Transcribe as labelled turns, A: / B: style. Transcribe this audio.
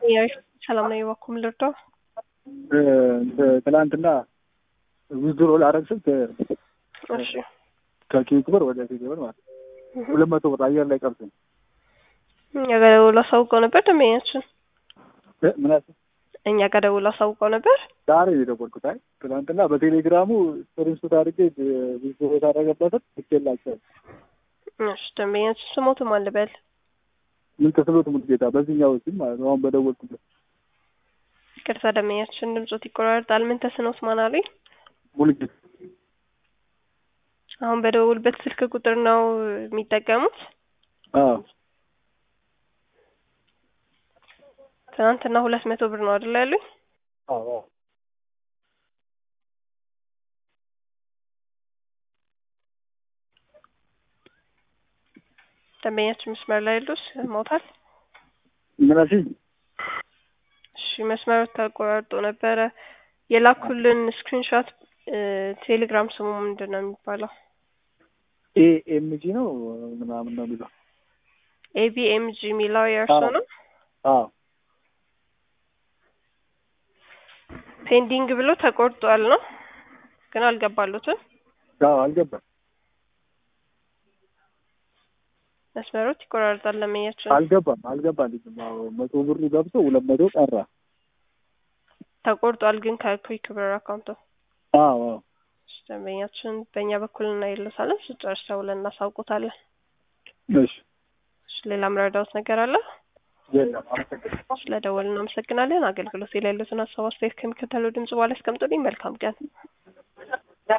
A: ሰላም ነው የባኩም ልርዳው
B: ትላንትና ዊዝድሮ ላረግ ስል
A: እሺ
B: ከኪክ ብር ወደ ኪክ ብር ማለት ሁለት መቶ ብር አየር ላይ ቀርቶ
A: እኛ ጋር ደውሎ አሳውቀው ነበር ደንበኛችን
B: ምን አልክ?
A: እኛ ጋር ደውሎ አሳውቀው ነበር
B: ዛሬ ነው የደወልኩት። አይ ትናንትና በቴሌግራሙ ስክሪንሾት አድርጌ ዊዝድሮ ታደረገበትን ልኬላቸዋል።
A: እሺ ደንበኛችን ስሞቱ ማን ልበል?
B: ምን ተስኖት ሙሉጌታ በዚህኛው ሲም ማለት ነው አሁን በደወልኩበት
A: ይቅርታ ደንበኛችን ድምጾት ይቆራርጣል። ምን ተስኖት ማን አሉኝ?
B: ሙሉጌታ
A: አሁን በደውልበት ስልክ ቁጥር ነው የሚጠቀሙት?
B: አዎ
A: ትናንትና ሁለት መቶ ብር ነው አይደል ያሉኝ?
B: አዎ
A: ደንበኛችን መስመር ላይ ያሉ ሞታል።
B: ምን አልሽኝ?
A: እሺ መስመሩ ተቆራርጦ ነበረ። የላኩልን ስክሪንሾት ቴሌግራም ስሙ ምንድን ነው የሚባለው?
B: ኤኤምጂ ነው ምናምን ነው የሚለው።
A: ኤቢኤምጂ የሚለው የእርሶ ነው?
B: አዎ
A: ፔንዲንግ ብሎ ተቆርጧል ነው ግን አልገባሉትም።
B: አዎ አልገባም።
A: መስመሮት ይቆራርጣል። ለመያቸው
B: አልገባም አልገባልኝም። አዎ መቶ ብሩ ገብቶ ሁለት መቶ ቀራ።
A: ተቆርጧል ግን ከኩዊክ ብር አካውንቶ።
B: አዎ አዎ
A: ደንበኛችን በእኛ በኩል እናይልሳለን። ስጨርስ ደውለን እናሳውቁታለን።
B: እሺ
A: እሺ ሌላ ምረዳውት ነገር አለ?
B: የለም አመሰግናለሁ።
A: ስለደወልን እናመሰግናለን። አገልግሎት ላይ ያሉትን ሀሳብ አስተያየት ከሚከተለው ድምጽ በኋላ ያስቀምጡልኝ። መልካም ቀን።